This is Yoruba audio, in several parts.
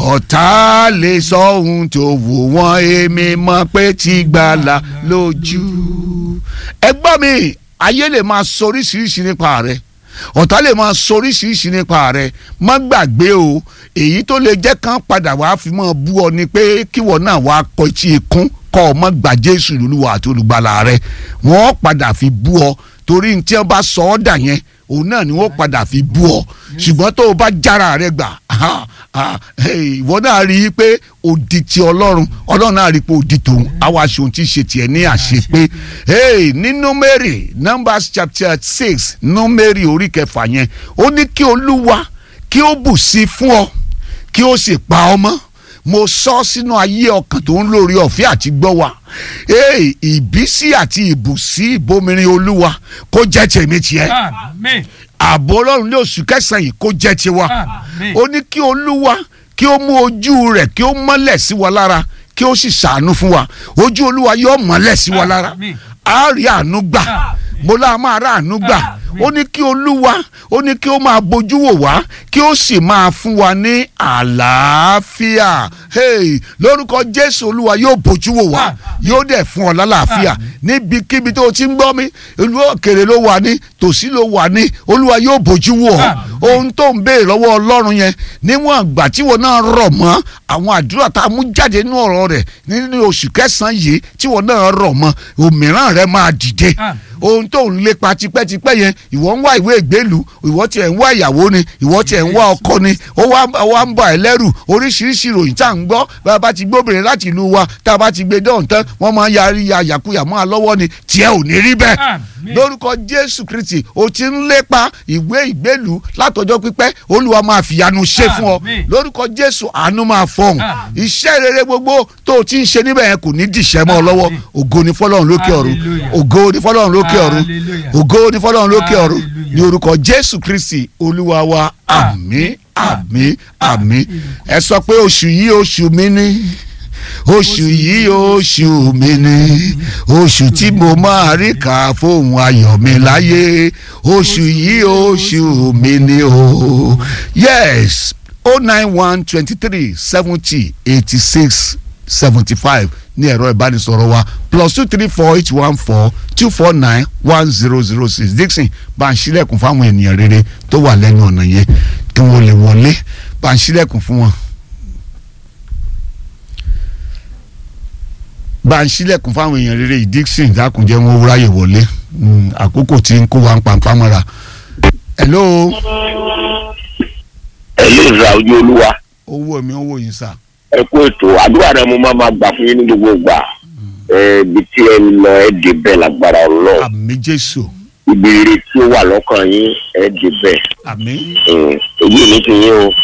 ọ̀tá lè sọ ohun tó wù wọ́n èmi mọ̀ pé ti gbàlà lójú. ẹ gbọ́ mi ayé lè máa sọ oríṣiríṣi nípa rẹ̀ ọ̀tá lè máa sọ oríṣiríṣi nípa rẹ̀ má gbàgbé o èyí tó lè jẹ́ kán padà wàá fi mọ́ bú ọ ni pé kíwọ náà wàá kọ etí ikún kọ́ ọ mọ́ gbà Jésù lólúwa àti olùgbàlà rẹ̀ wọ́n padà fi bú ọ torí ní tí wọ́n bá sọ ọ́ dà yẹn òun náà ni wọ́n padà fi bú ọ ṣùgbọ́n tó o bá jára rẹ gbà ìwọ náà rí i pé odi ti ọlọ́run ọlọ́run náà rí i pé odi tòun àwa aṣòun ti ṣe tiẹ̀ ní àṣepé ní Númérì Numbers chapter six Númérì orí kẹfà yẹn ó ní kí olúwa kí ó bù sí fún ọ kí ó sì pa ọ mọ́ mo sọ sínú ayé ọkàn tó ń lórí ọ̀fẹ́ àti gbọ́ wa ìbísí àti ìbùsí ìbomirin olúwa kó jẹ́ tèmi tiẹ̀ ààbò ọlọ́run ní oṣù kẹsàn-án yìí kó jẹ́ tiwa ó ní kí olúwa kí ó mú ojú rẹ̀ kí ó mọ́lẹ̀ sí wa lára kí ó sì ṣàánú fún wa ojú olúwa yóò mọ́lẹ̀ sí wa lára a rí àánú gbà mo láà máa rà àánú gbà ó ní kí olúwa ó ní kí ó máa bójú wò wá kí ó sì máa fún wa ní àlàáfíà hey, lórúkọ jésù olúwa yóò bójú wò wá yóò dẹ̀ fún ọ lálàáfíà níbikíbi tó o ti ń gbọ́ mi ìlú òkèrè ló wà ní tòsí ló wà ní olúwa yóò bójú wò ọ́ ohun tó ń béèrè lọ́wọ́ ọlọ́run yẹn níwọ̀n ìgbà tí wọn náà rọ̀ mọ́ àwọn àdúrà tá a mú jáde nínú ọ̀rọ̀ rẹ̀ nínú oṣù kẹsàn-án yìí tí wọn náà rọ̀ mọ́ òmíràn rẹ máa dìde ohun tó ń lépa tipẹ́tipẹ́ yẹn ìwọ ń wá ìwé ìgbélú ìwọ tiẹ̀ ń wá ìyàwó ni ìwọ tiẹ̀ ń wá ọkọ ni ó wá ń bà ẹ́ lẹ́rù oríṣiríṣi ìròyìn tá à ń gbọ́ bá a bá ti gbóbìnrin láti ìlú wa tá a bá ti gbé dán tán wọ́n máa ń yarí ya yàkuyà mọ́ a lọ́wọ́ ni tiẹ̀ ò ní rí bẹ́ẹ̀ lórúkọ Jésù Kristi o ti ń lépa ìwé ìgbélú látọjọ́ pípẹ́ Olúwa máa fìyanu ṣe fún ọ lórúkọ Jésù àánú máa fọhùn iṣẹ́ rere gbogbo tó o ti ń ṣe níbẹ̀ yẹn kò ní dìṣẹ́ mọ́ ọ lọ́wọ́ ògo ni fọlọ́run lókè ọ̀run ògo ni fọlọ́run lókè ọ̀run ògo ni fọlọ́run lókè ọ̀run ní orúkọ Jésù Kristi Olúwa wa àmín àmín àmín ẹ sọ pé oṣù yìí oṣù mi ni oṣù yìí oṣù mi ni oṣù tí mo máa rí kà fóun ayọ̀ mi láyé oṣù yìí oṣù mi ni o yes o nine one twenty three seventy eighty six seventy five ní ẹ̀rọ ìbánisọ̀rọ̀ wa plus two three four eight one four two four nine one zero zero six Dixon bá ń ṣílẹ̀kùn fáwọn ènìyàn rere tó wà lẹ́nu ọ̀nà yẹn kí wọ́n lè wọlé bá ń ṣílẹ̀kùn fún wọn. bá ń ṣílẹ̀kùn fáwọn èèyàn rere yìí Dixon dákùnjẹ́ wọn ráyè wọlé àkókò tí ń kó wa ń pàǹpá mọ́ra. hello. ẹ̀lú ìzà ojú olúwa. owó mi owó yìí sà. ẹ kú ètò àdúrà rẹ mo máa ma gbà fún yín ní gbogbo ìgbà ibi tí ẹ lọ ẹ dé bẹ́ẹ̀ lágbára ọlọ́run àmì Jésù. ìbéèrè tí ó wà lọ́kàn yín ẹ dé bẹ́ẹ̀ àmì. èyí ní ti yín o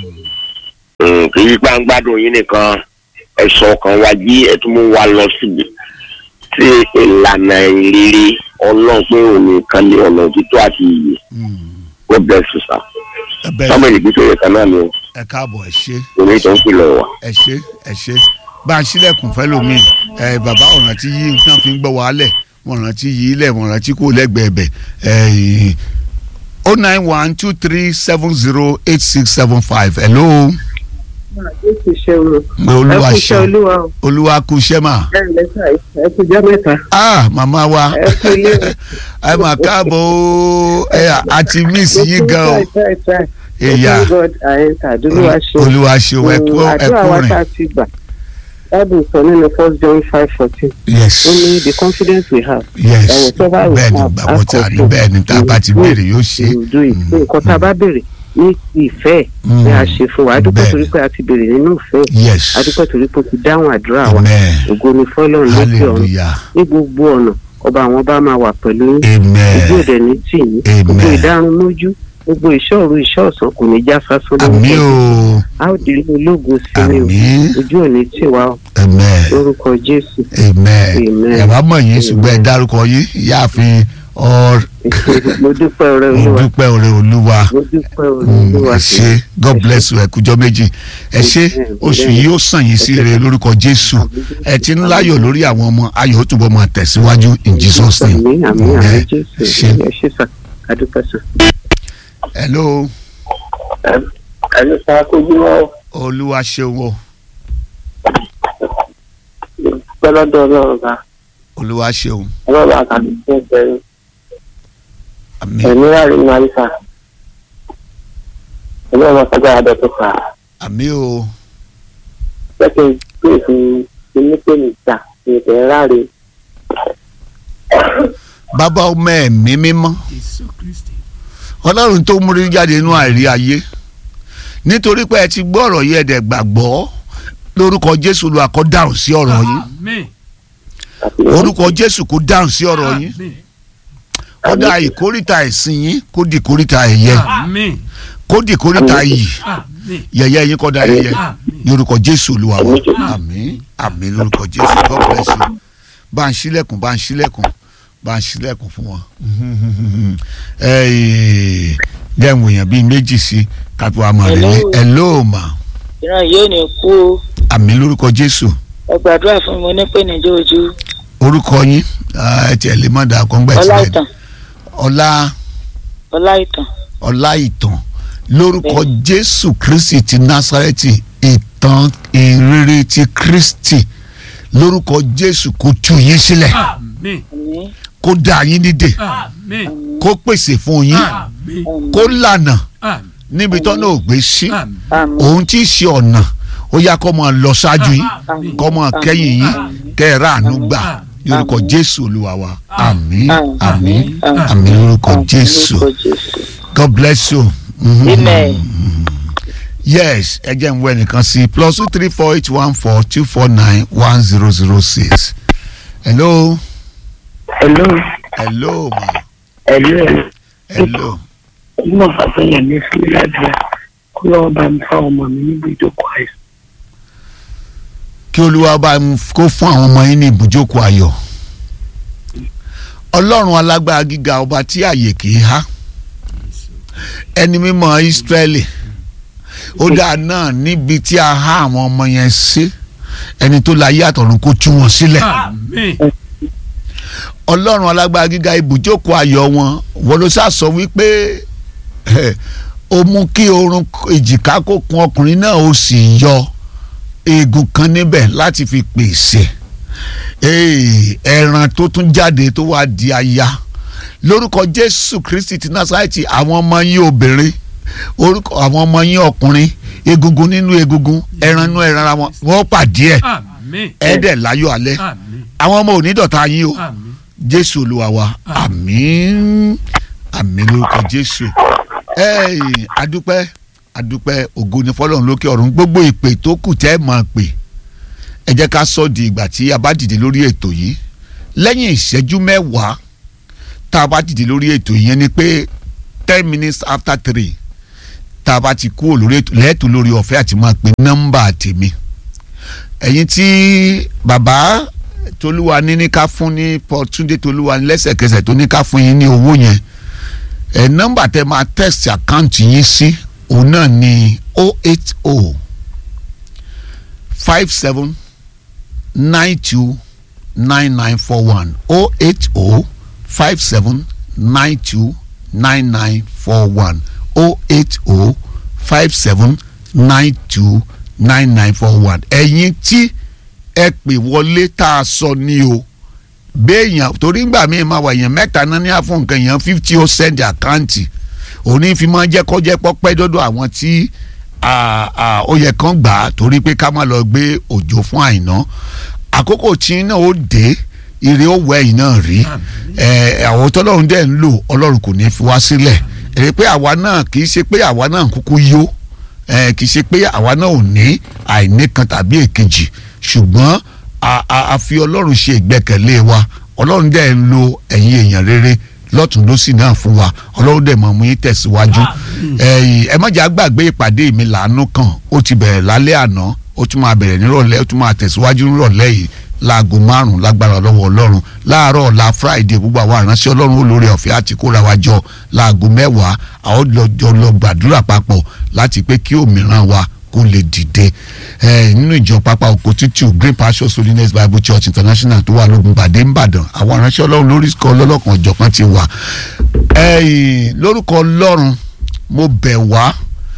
kì í pa ń gbádùn yín nìkan ẹ̀sọ́ ọkàn wa jí ẹ tún mú wa lọ síbi tí ìlànà ìrírí ọlọ́run pé òun nìkan ní ọ̀nà òtítọ́ àti iyì God bless you sir sọmọ ìgbésẹ̀ yẹn kan náà ni o ẹ káàbọ̀ ẹ ṣé omi tó ń pilẹ̀ wá. ẹ ṣé ẹ ṣé bá a ṣílẹ̀kùn fẹ́ lómi ẹ bàbá ọ̀ràn tí yí nǹkan fi ń gbọ́ wàhálẹ̀ wọ́n rántí yí ilẹ̀ wọ́n rántí kó lẹ́gbẹ̀ẹ́ bẹ̀ ẹ̀ o nine one two three seven zero eight six seven five hello. Jésù ṣe o. olúwa ẹ kú iṣẹ́ ṣe olúwa o. olúwa kú iṣẹ́ mà. ẹ ǹlẹ́ sà ẹ kú jẹ́ mẹ́ta. ah màmá wa ẹ kú ilé o. ẹ mà káàbọ̀ o ẹ àti miss yín gan o Ìyá. ìyá God àyẹ̀ntà olúwa ṣe. olúwa ṣe o ẹ kú ẹ àdúrà kú wa tá rìn a ti gbà. Bible sọ nínú first John five fourteen. yes Ó ní the confidence we have. yes Ẹ̀wọ̀n tó bá wù bẹ́ẹ̀ ni ká gbàgbọ́ tá a rí àkọ́kọ́. bẹ́ẹ̀ ni tá a bá ti béèrè yóò ṣe Ìdó ìfẹ́ nǹkan tá a bá béèrè ní ti ìfẹ́ ni a ṣe fún wa. A dúpẹ́ Bẹ́ẹ̀ torí ni. pé a ti béèrè nínú ìfẹ́. yes A dúpẹ́ torí pé o ti dáhùn àdúrà wa. amen Ògo ni fọ́lọ́run lókè ọ̀run. hallelujah Ní gbogbo ọ̀nà ọba àwọn ọba máa wà pẹ̀lú yín. ojú amen òde ní tì yín Amen. gbogbo ìdárun mójú gbogbo ìṣòro ìṣọ́ ọ̀sán kò ní já sásán àmín o a ó délé ológun sí ni o àmín ojú ò ní tì wá o amen lórúkọ jésù amen Amen. ẹ bá mọ̀ yín ṣùgbọ́n ẹ dárúkọ yín ìyáàfin ọ mo dúpẹ́ ọ̀rẹ́ mo olúwa dúpẹ́ ọ̀rẹ́ olúwa mo dúpẹ́ ọ̀rẹ́ Mm, olúwa ẹ ṣé god bless you ẹ kújọ́ méjì ẹ ṣé Amen. oṣù yìí ó sàn yín sí rere lórúkọ jésù ẹ ti ń láyọ̀ lórí àwọn ọmọ ayọ̀ ó túbọ̀ máa tẹ̀síwájú in jesus name àmín àmín àmín Amen. jésù ẹ ṣé ẹ ṣé sà adúpẹ́ sà. hello ẹni sá kojú wọn olúwa ṣeun o pẹ́lọ́dọ̀ ọlọ́run bá olúwa ṣeun ọlọ́run àkàndé fún ìbẹ̀rù àmín ẹ̀mí rárí ní àríṣà ọlọ́run ọ̀sọ́gbà àdọ́tún fà á àmín o pẹ́kẹ́ gbé fún onípèníjà ìbẹ̀rẹ̀ ráre bàbá ọmọ ẹ̀mí mímọ́ Jésù Kristi. ọlọ́run tó múrí jáde inú àìrí ayé nítorí pé ẹ ti gbọ́ ọ̀rọ̀ yìí ẹ̀dẹ̀ gbàgbọ́ lórúkọ jésù olúwa kó dáhùn sí ọ̀rọ̀ yìí Àmín. àti orúkọ jésù kó dáhùn sí ọ̀rọ̀ yìí Àmín. kódà ìkórìtà ẹ̀sìn yín kó di ìkórìtà ẹ̀yẹ Àmín. kó di ìkórìtà yìí Àmín. yẹ̀yẹ́ yín kó da yẹ̀yẹ́ Àmín. lórúkọ jésù olúwa wa Àmín. àmín àmín lórúkọ jésù god bless you bá ń ṣílẹ̀kùn bá ń ṣílẹ̀kùn bá ń ṣílẹ̀kùn fún wọn. Ẹ́ẹ̀, jẹ́ ìwọ̀n èèyàn bíi méjì sí kápẹ́ wa mọ̀ rẹ̀ Hello. hello ma ìran yóò ní kú o àmín lórúkọ jésù ẹ gbàdúrà fún mi onípèníjà ojú orúkọ yín ah, ẹ tiẹ̀ lè má dà kọ́ngbẹ́ tilẹ̀ ọláìtàn ọlá ọláìtàn ọlá ìtàn lórúkọ jésù kristi ti násárẹ́tì ìtàn ìrere ti kristi lórúkọ jésù kó tú yín sílẹ̀ Àmín. àmín kó dá yín nídè Àmín. kó pèsè fún yín Àmín. kó lànà Àmín. níbi tọ́nà ò gbé sí Àmín. àmín òun tí í ṣe ọ̀nà ó yá kó máa lọ ṣáájú yín Àmín. kó máa kẹ́yìn yín kẹ́ ẹ ráàánú gbà Àmín. lórúkọ jésù olúwa wa àmín Àmín. àmín Àmín. àmín lórúkọ àmín jésù lórúkọ jésù god bless you. Mhm. amen yes ẹ jẹ́ ń wẹ́ nìkan sí plus two three four eight one four two four nine one zero zero six hello hello hello ma hello hello ọmọ fàtọyà mi fún mi ládùúgbà kó lọ́wọ́ bá mi fá ọmọ mi níbi ìjókòó àìsàn kí olúwa bá ń f- kó fún àwọn ọmọ yín ní ibùjókòó ayọ̀ ọlọ́run alágbára gíga ọba tí àyè kì í há ẹni mímọ́ ìsírẹ́lì ó dáa náà níbi tí a há àwọn ọmọ yẹn sí ẹni tó láyé àtọ̀run kó tú wọn sílẹ̀ Àmín. ọlọ́run alágbára gíga ibùjókòó ayọ̀ wọn wọ́n ló sá sọ wípé eh, ó mú kí orun èjìká kó kun ọkùnrin náà ó sì yọ eegun kan níbẹ̀ láti fi pèsè Eh, ẹran tó tún jáde tó wá di aya lórúkọ jésù kristi ti násárẹ́tì àwọn ọmọ yín obìnrin orúkọ àwọn ọmọ yín ọkùnrin egungun nínú egungun ẹran nínú ẹran ara wọn wọ́n pàdé ẹ̀ Àmín. ẹ̀ẹ́dẹ̀ láyọ̀ alẹ́ Àmín. àwọn ọmọ ò ní dọ̀tá yín o Àmín. jésù olúwa wa àmín àmín lórúkọ jésù ẹ̀ẹ́n adúpẹ́ adúpẹ́ ògo ni fọlọ́run lókè ọ̀run gbogbo ìpè tó kù tẹ́ ẹ máa pè ẹ jẹ́ ká sọ di ìgbà tí a bá dìde lórí ètò yìí lẹ́yìn ìṣẹ́jú mẹ́wàá tá a bá dìde lórí ètò yìí yẹn ni pé ten minutes after three tá a bá ti kúrò lórí ètò lẹ́ẹ̀tọ́ lórí ọ̀fẹ́ àti máa pe nọ́mbà tèmi ẹ̀yin tí bàbá tolúwa ní ní ká fún ní Paul Túndé tolúwa ní lẹ́sẹ̀kẹsẹ̀ tó ní ká fún yín ní owó yẹn ẹ̀ nọ́mbà tẹ máa text àkáǹtì yín sí òun náà ní o eight o five seven nine two nine nine four one o eight o five seven nine two nine nine four one o eight o five seven nine two nine nine four one ẹ̀yin tí ẹ pè wọlé tá a sọ ní o béèyàn torí ngbà míì máa wà èèyàn mẹ́ta náà ní àfọ̀n nǹkan èèyàn fifty ó send àkáǹtì òní fi máa jẹ́ kọ́jẹ́ pọ́pẹ́ dọ́dọ̀ àwọn tí à, à, ó yẹ kán gbà á torí pé ká má lọ gbé òjò fún àìná àkókò tí náà ó dé ire ó wẹ̀ yìí náà rí ẹ àwọn tọ́lọ́run dẹ̀ ń lò ọlọ́run kò ní fi wá sílẹ̀ èrè pé àwa náà kì í ṣe pé àwa náà kúkú yó ẹ kì í ṣe pé àwa náà ò ní àìní kan tàbí èkejì ṣùgbọ́n a- a a fi ọlọ́run ṣe ìgbẹ́kẹ̀lé wa ọlọ́run dẹ̀ ń lo ẹ̀yin èèyàn rere lọ́tún lọ́sì náà fún wa ọlọ́run dẹ̀ mọ̀ mú yín tẹ̀síwájú ẹ̀yìn ẹ má jà gbàgbé ìpàdé mi làánú kan ó ti bẹ̀rẹ̀ lálẹ́ àná ó tún máa bẹ̀rẹ̀ nírọ̀lẹ́ ó tún máa tẹ̀síwájú nírọ̀lẹ́ yìí láago márùn lágbára lọ́wọ́ ọlọ́run láàárọ̀ ọ̀la friday gbogbo àwọn àránṣẹ́ ọlọ́run olórí ọ̀fẹ́ àti kóra wa jọ láago mẹ́wàá àwọn lọ́jọ́ lọ gbàdúrà papọ̀ láti pé kí òmíràn wa kó lè dìde ẹ nínú ìjọ pápá oko títù green pastures holiness bible church international tó wà lógun gbàdé ńbàdàn àwọn aránṣẹ́ ọlọ́run lórí kọ́ lọ́lọ́kan ọ̀jọ̀kan ti wà ẹ̀yìn lórúkọ ọlọ́run mo bẹ̀ wá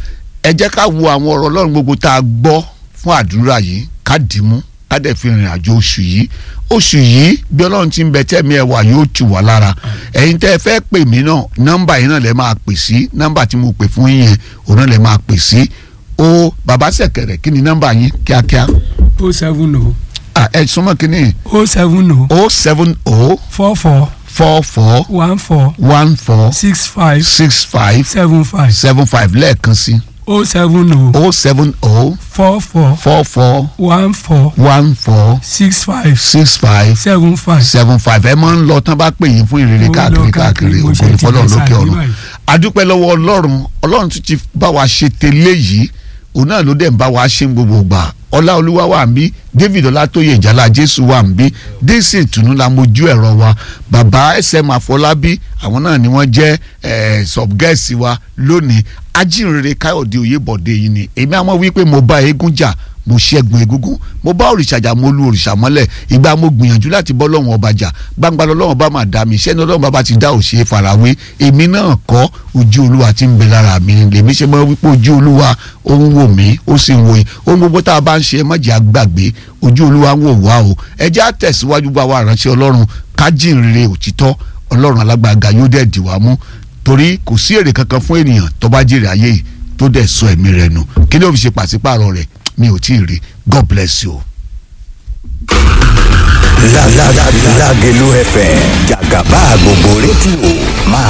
ẹ jẹ́ ká wo àwọn ọ̀rọ̀ ọlọ́run gbogbo tá a gbọ́ fún àdúrà yìí ká dìímú ká dẹ̀ fi rìn àjò oṣù yìí oṣù yìí bí ọlọ́run ti ń bẹ tẹ́mi ẹ̀ wà yóò tù wá lára ẹ̀yin tẹ́ ẹ fẹ́ pè mí náà nọ́mbà yìí náà lẹ́ máa pè sí nọ́mbà tí mo pè fún yín yẹn òun náà lẹ́ máa pè sí o bàbá sẹ̀kẹ̀rẹ̀ kí ni nọ́mbà yín kíákíá o seven o Ah, ẹ súnmọ́ kínní o seven o o seven o four four four four one four one four six five six five seven five seven five lẹ́ẹ̀kan sí o seven o o seven o four four four four one four one four six five six five seven five. seven five ẹ máa ń lọ tán bá pè yín fún ìrere Mo ń káàkiri lọ káàkiri káàkiri, mo ògo ṣe ní ti fọlọ́run dé lókè sáà ọ̀run báyìí. adúpẹ́ lọ́wọ́ ọlọ́run ọlọ́run tún ti bá wa ṣe tẹ́lẹ̀ yìí òun náà ló dẹ̀ ń bá wa ṣe ń gbogbo gbà ọlá olúwa wà ń bí david ọlátóyè ìjàlá jésù wà ń bí dc ìtùnú la mojú ẹ̀rọ wa bàbá sm àfọlábí àwọn náà ni wọ́n jẹ́ eh, subgẹ́ẹ̀sì wa lónìí ajínrere káyọ̀dé oyèbọ̀dé yìí ni èmi àmọ́ wípé mo bá eégún jà mo ṣẹ́gun egúngún mo bá òrìṣà jà mo lu òrìṣà mọ́lẹ̀ ìgbà mo gbìyànjú láti bọ́ lọ́wọ́n ọba jà gbangba lọ́wọ́n bá máa dá mi iṣẹ́ ní ọlọ́run bàbá ti dá òṣè farawé èmi náà kọ́ ojú olúwa ti ń bẹ lára mi lèmi ṣe mọ́ wípé ojú olúwa ó ń wò mí ó sì ń wò yín ohun gbogbo tá a bá ń ṣe mọ́jà àgbàgbé ojú olúwa ń wò wá o ẹ jẹ́ á tẹ̀síwájú bá wa ránṣẹ́ ọlọ́run kájínrere òtítọ́ ọlọ́run alágbàga yóò dẹ̀ dì wá mú torí kò sí èrè kankan fún ènìyàn tó bá jèrè ayé yìí tó dẹ̀ sọ ẹ̀mí rẹ̀ nù kí ló fi ṣe pàṣípààrọ̀ rẹ̀ mi ò tí ì rí god bless you. Lágẹ̀lú FM jàgàbá gbogbo rédíò máa